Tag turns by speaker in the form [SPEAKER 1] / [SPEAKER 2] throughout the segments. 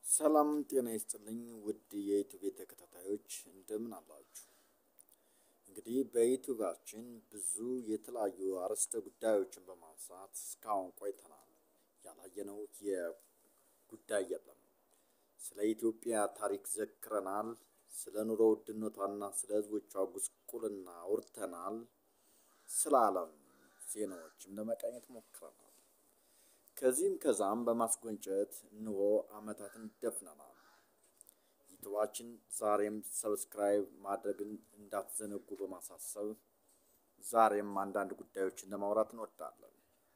[SPEAKER 1] ሰላም ጤና ይስጥልኝ ውድ የዩቱብ ተከታታዮች እንደምን አላችሁ? እንግዲህ በዩቱባችን ብዙ የተለያዩ አርዕስተ ጉዳዮችን በማንሳት እስካሁን ቆይተናል። ያላየነው የጉዳይ የለም። ስለ ኢትዮጵያ ታሪክ ዘክረናል። ስለ ኑሮ ውድነቷና ስለ ሕዝቦቿ ጉስቁልና አውርተናል። ስለ ዓለም ዜናዎችም ለመቃኘት ሞክረናል። ከዚህም ከዛም በማስጎንጨት እንሆ ዓመታትን ደፍነናል። ዩቱባችን ዛሬም ሰብስክራይብ ማድረግን እንዳትዘነጉ በማሳሰብ ዛሬም አንዳንድ ጉዳዮችን ለማውራት እንወዳለን።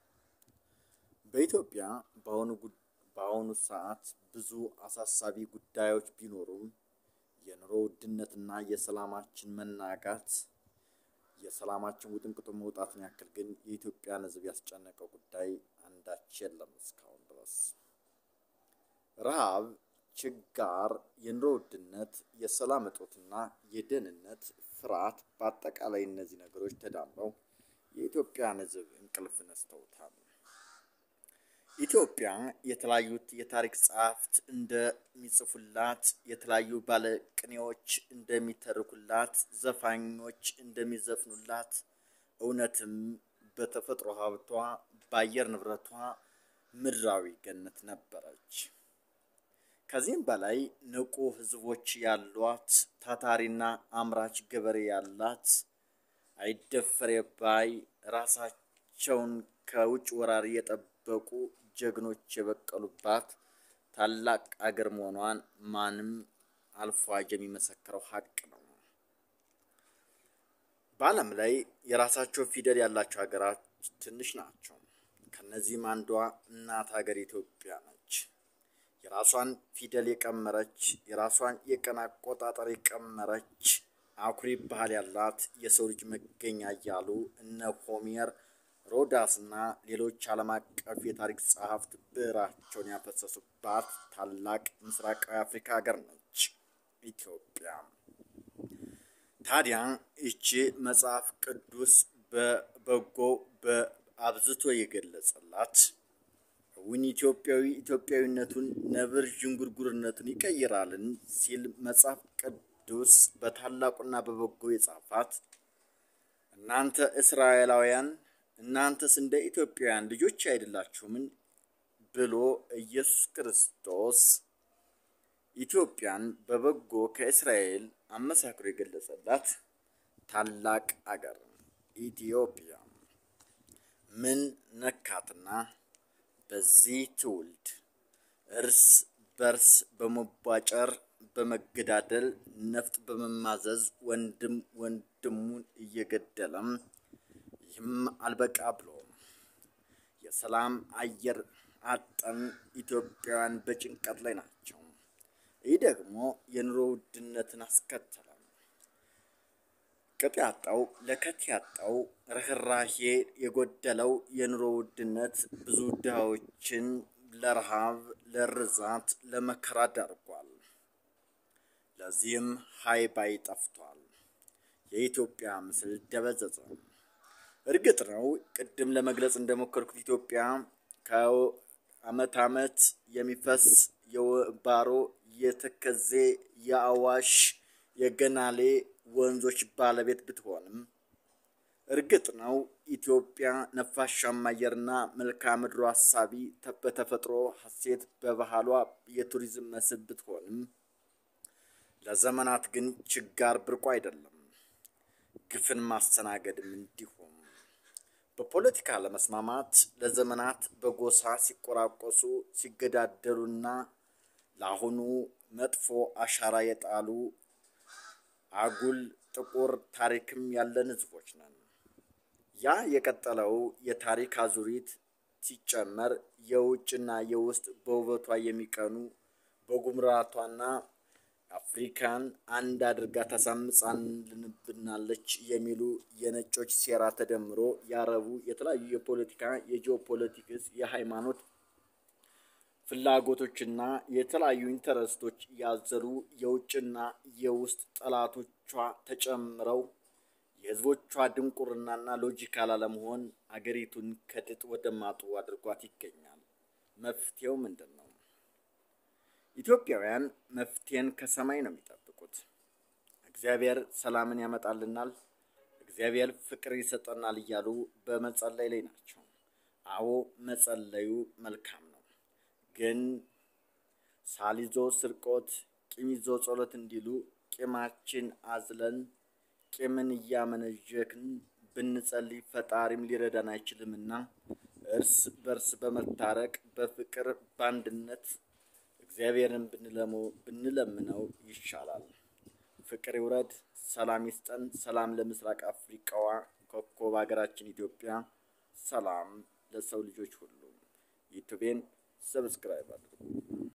[SPEAKER 1] በኢትዮጵያ በአሁኑ ሰዓት ብዙ አሳሳቢ ጉዳዮች ቢኖሩም የኑሮ ውድነትና የሰላማችን መናጋት የሰላማችን ውጥንቅጡ መውጣትን ያክል ግን የኢትዮጵያን ሕዝብ ያስጨነቀው ጉዳይ አንዳች የለም እስካሁን ድረስ። ረሃብ፣ ችጋር፣ የኑሮ ውድነት፣ የሰላም እጦትና የደህንነት ፍርሃት፣ በአጠቃላይ እነዚህ ነገሮች ተዳምረው የኢትዮጵያን ሕዝብ እንቅልፍ ነስተውታል። ኢትዮጵያ የተለያዩት የታሪክ ጸሐፍት እንደሚጽፉላት፣ የተለያዩ ባለቅኔዎች እንደሚተርኩላት፣ ዘፋኞች እንደሚዘፍኑላት እውነትም በተፈጥሮ ሀብቷ በአየር ንብረቷ ምድራዊ ገነት ነበረች። ከዚህም በላይ ንቁ ሕዝቦች ያሏት፣ ታታሪና አምራች ገበሬ ያላት፣ አይደፈሬ ባይ ራሳቸውን ከውጭ ወራሪ የጠበቁ ጀግኖች የበቀሉባት ታላቅ አገር መሆኗን ማንም አልፎ የሚመሰክረው ሀቅ ነው። በዓለም ላይ የራሳቸው ፊደል ያላቸው ሀገራት ትንሽ ናቸው። ከነዚህም አንዷ እናት ሀገር ኢትዮጵያ ነች። የራሷን ፊደል የቀመረች፣ የራሷን የቀን አቆጣጠር የቀመረች አኩሪ ባህል ያላት የሰው ልጅ መገኛ እያሉ እነ ሆሜር ሮዳስ እና ሌሎች ዓለም አቀፍ የታሪክ ጸሐፍት ብዕራቸውን ያፈሰሱባት ታላቅ ምስራቃዊ አፍሪካ ሀገር ነች ኢትዮጵያ። ታዲያ ይቺ መጽሐፍ ቅዱስ በበጎ በአብዝቶ የገለጸላት እውን ኢትዮጵያዊ ኢትዮጵያዊነቱን ነብር ዥንጉርጉርነቱን ይቀይራልን ሲል መጽሐፍ ቅዱስ በታላቁና በበጎ የጻፋት እናንተ እስራኤላውያን እናንተስ እንደ ኢትዮጵያውያን ልጆች አይደላችሁምን? ብሎ ኢየሱስ ክርስቶስ ኢትዮጵያን በበጎ ከእስራኤል አመሳክሮ የገለጸላት ታላቅ አገር ኢትዮጵያ ምን ነካትና በዚህ ትውልድ እርስ በርስ በመቧጨር በመገዳደል ነፍጥ በመማዘዝ ወንድም ወንድሙን እየገደለም ይህም አልበቃ ብሎ የሰላም አየር አጠን ኢትዮጵያውያን በጭንቀት ላይ ናቸው። ይህ ደግሞ የኑሮ ውድነትን አስከተለ። ቅጥ ያጣው ለከት ያጣው ርኅራሄ የጎደለው የኑሮ ውድነት ብዙ ድሃዎችን ለረሃብ፣ ለርዛት፣ ለመከራ ዳርጓል። ለዚህም ሀይ ባይ ጠፍቷል። የኢትዮጵያ ምስል ደበዘዘ። እርግጥ ነው ቅድም ለመግለጽ እንደሞከርኩት ኢትዮጵያ ከዓመት ዓመት የሚፈስ የባሮ፣ የተከዜ፣ የአዋሽ፣ የገናሌ ወንዞች ባለቤት ብትሆንም እርግጥ ነው ኢትዮጵያ ነፋሻማ አየርና መልክዓ ምድሯ አሳቢ በተፈጥሮ ሀሴት በባህሏ የቱሪዝም መስህብ ብትሆንም ለዘመናት ግን ችጋር ብርቁ አይደለም። ግፍን ማስተናገድም እንዲሁም በፖለቲካ ለመስማማት ለዘመናት በጎሳ ሲቆራቆሱ ሲገዳደሉና ለአሁኑ መጥፎ አሻራ የጣሉ አጉል ጥቁር ታሪክም ያለን ሕዝቦች ነን። ያ የቀጠለው የታሪክ አዙሪት ሲጨመር የውጭና የውስጥ በውበቷ የሚቀኑ በጉምራቷና አፍሪካን አንድ አድርጋ ታሳምጻልንብናለች የሚሉ የነጮች ሴራ ተደምሮ ያረቡ የተለያዩ የፖለቲካ የጂኦፖለቲክስ የሃይማኖት ፍላጎቶችና የተለያዩ ኢንተረስቶች ያዘሉ የውጭና የውስጥ ጠላቶቿ ተጨምረው የህዝቦቿ ድንቁርናና ሎጂካል አለመሆን አገሪቱን ከድጥ ወደ ማጡ አድርጓት ይገኛል። መፍትሄው ምንድን ነው? ኢትዮጵያውያን መፍትሄን ከሰማይ ነው የሚጠብቁት። እግዚአብሔር ሰላምን ያመጣልናል፣ እግዚአብሔር ፍቅር ይሰጠናል እያሉ በመጸለይ ላይ ናቸው። አዎ መጸለዩ መልካም ነው፣ ግን ሳል ይዞ ስርቆት፣ ቂም ይዞ ጸሎት እንዲሉ ቂማችን አዝለን ቂምን እያመነዠክን ብንጸልይ ፈጣሪም ሊረዳን አይችልምና እርስ በርስ በመታረቅ በፍቅር በአንድነት እግዚአብሔርን ብንለምነው ይሻላል። ፍቅር ይውረድ፣ ሰላም ይስጠን። ሰላም ለምስራቅ አፍሪቃዋ ኮከብ ሀገራችን ኢትዮጵያ፣ ሰላም ለሰው ልጆች ሁሉ። ዩቱቤን ሰብስክራይብ አድርጉ።